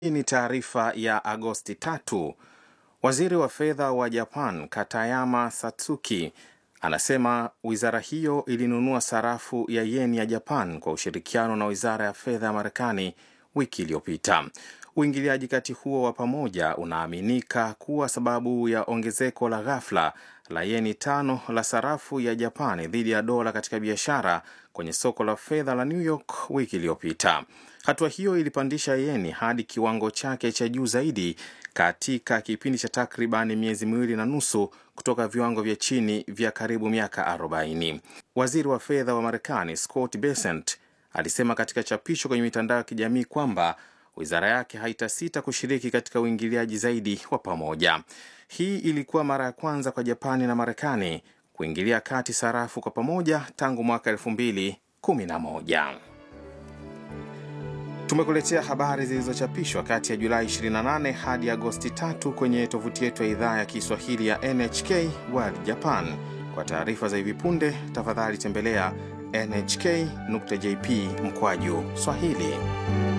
Hii ni taarifa ya Agosti tatu. Waziri wa fedha wa Japan Katayama Satsuki anasema wizara hiyo ilinunua sarafu ya yeni ya Japan kwa ushirikiano na wizara ya fedha ya Marekani wiki iliyopita. Uingiliaji kati huo wa pamoja unaaminika kuwa sababu ya ongezeko la ghafla la yeni tano la sarafu ya Japani dhidi ya dola katika biashara kwenye soko la fedha la New York wiki iliyopita. Hatua hiyo ilipandisha yeni hadi kiwango chake cha juu zaidi katika kipindi cha takriban miezi miwili na nusu kutoka viwango vya chini vya karibu miaka 40. Waziri wa fedha wa Marekani Scott Bessent alisema katika chapisho kwenye mitandao ya kijamii kwamba wizara yake haitasita kushiriki katika uingiliaji zaidi wa pamoja. Hii ilikuwa mara ya kwanza kwa Japani na Marekani kuingilia kati sarafu kwa pamoja tangu mwaka 2011. Tumekuletea habari zilizochapishwa kati ya Julai 28 hadi Agosti 3 kwenye tovuti yetu ya idhaa ya Kiswahili ya NHK World Japan. Kwa taarifa za hivi punde, tafadhali tembelea nhk.jp mkwaju Swahili.